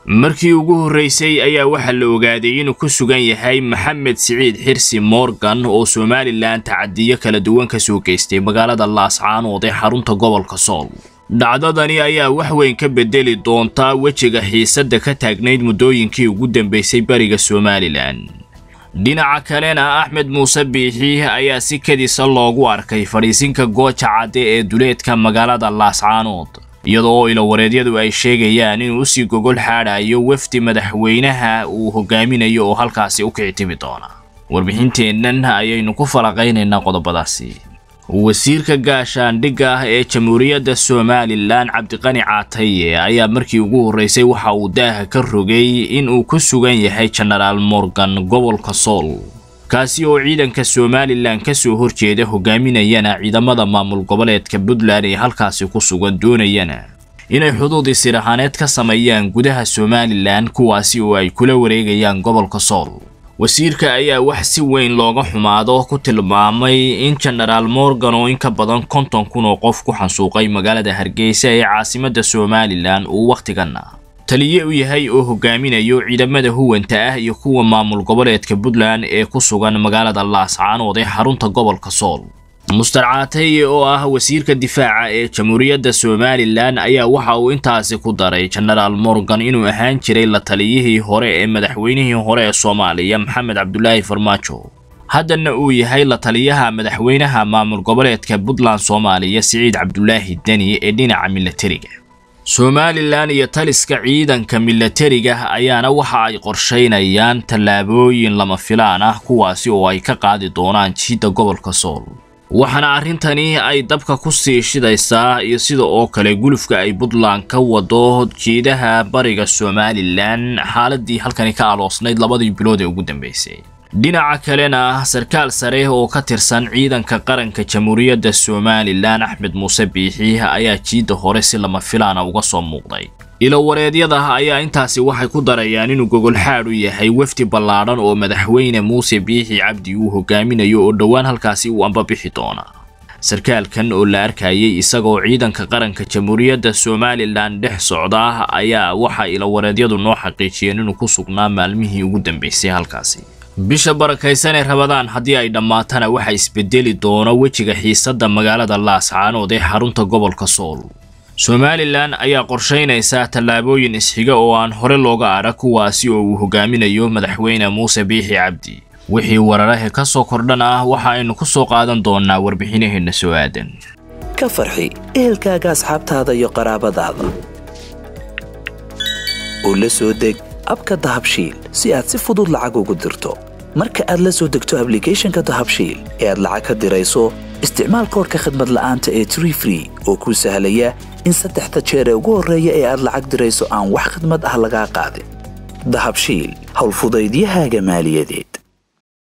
markii ugu horreysay ayaa waxaa la ogaaday inuu ku sugan yahay maxamed siciid xirsi morgan oo somalilan tacadiyo kala duwan ka soo geystay magaalada laascaanood ee xarunta gobolka sool dhacdadani ayaa wax weyn ka bedeli doontaa wejiga xiisadda ka taagnayd muddooyinkii ugu dambeysay bariga somalilan dhinaca kalena axmed muuse biixi ayaa si kadisa loogu arkay fadhiisinka gooja cadde ee duleedka magaalada laascaanood iyadoo oo ilawareedyadu ay sheegayaan inuu usii gogol xaadhayo wafdi madaxweynaha uu hogaaminayo oo halkaasi u kici timi doona warbixinteennan ayaynu ku falaqaynaynaa qodobadaasi wasiirka gaashaandhigga ah ee jamhuuriyadda somalilan cabdiqani caataye ayaa markii ugu horreysay waxa uu daaha ka rogay in uu ku sugan yahay jenaraal morgan gobolka sool kaasi oo ciidanka somalilan ka soo horjeeda hogaaminayana ciidamada maamul goboleedka puntland ee halkaasi ku sugan doonayana inay xuduud isir ahaaneed ka sameeyaan gudaha somalilan kuwaasi oo ay kula wareegayaan gobolka sool wasiirka ayaa wax si weyn looga xumaado ku tilmaamay in jenaraal morgan oo in ka badan konton kun oo qof ku xansuuqay magaalada hargeysa ee caasimadda somalilan uu wakhtiganna taliye u yahay oo hogaaminayo ciidamada huwanta ah iyo kuwa maamul goboleedka puntland ee ku sugan magaalada laascaanood ee xarunta gobolka sool muster caataye oo ah wasiirka difaaca ee jamhuuriyadda somalilan ayaa waxa uu intaasi ku daray jenaraal morgan inuu ahaan jiray la taliyihii hore ee madaxweynihii hore ee soomaaliya maxamed cabdulaahi farmaajo haddana uu yahay la taliyaha madaxweynaha maamul goboleedka puntland soomaaliya siciid cabdulaahi deni ee dhinaca milatariga somalilan iyo taliska ciidanka milatariga ayaana waxa ay qorshaynayaan tallaabooyin lama filaan ah kuwaasi oo ay ka qaadi doonaan jiidda gobolka sool waxaana arrintani ay dabka ku sii shidaysaa iyo sida oo kale gulufka ay puntland ka wado jiidaha bariga somalilan xaaladii halkani ka aloosnayd labadii bilood ee ugu dambeysay dhinaca kalena sarkaal sare oo ka tirsan ciidanka qaranka jamhuuriyadda somalilan axmed muuse biixi ayaa jiidda hore si lama filaana uga soo muuqday ilowareedyada ayaa intaasi waxay ku darayaan inuu gogolxaad u yahay wafdi ballaadhan oo madaxweyne muuse biixi cabdi uu hogaaminayo oo dhowaan halkaasi uu ambabixi doona sarkaalkan oo la arkayay isagoo ciidanka qaranka jamhuuriyadda somalilan dhex socda ayaa waxa ilowareedyadu noo xaqiijiyeen inuu ku sugnaa maalmihii ugu dambeysay halkaasi bisha barakaysan ee rabadaan haddii ay dhammaatana waxa isbedeli doono wejiga xiisadda magaalada laascaanood ee xarunta gobolka sool somalilan ayaa qorshaynaysaa tallaabooyin isxiga oo aan hore looga arag kuwaasi oo uu hogaaminayo madaxweyne muuse biixi cabdi wixii wararahe ka soo kordhan ah waxa aynu ku soo qaadan doonaa warbixinaheenna soo aadan ka farxi ehelkaaga asxaabtaada iyo qaraabadaada oo la soo deg abka dahabshiil si aad si fudud lacag ugu dirto marka aad la soo degto ablicathonka dahabshiil ee aad lacag ka dirayso isticmaal koorka khadmad la'aanta ee tree free oo kuu sahlaya in saddexda jeer ee ugu horreeya ee aad lacag dirayso aan wax khadmad ah lagaa qaadin dahabshiil howlfudaydiyahaaga maaliyadeed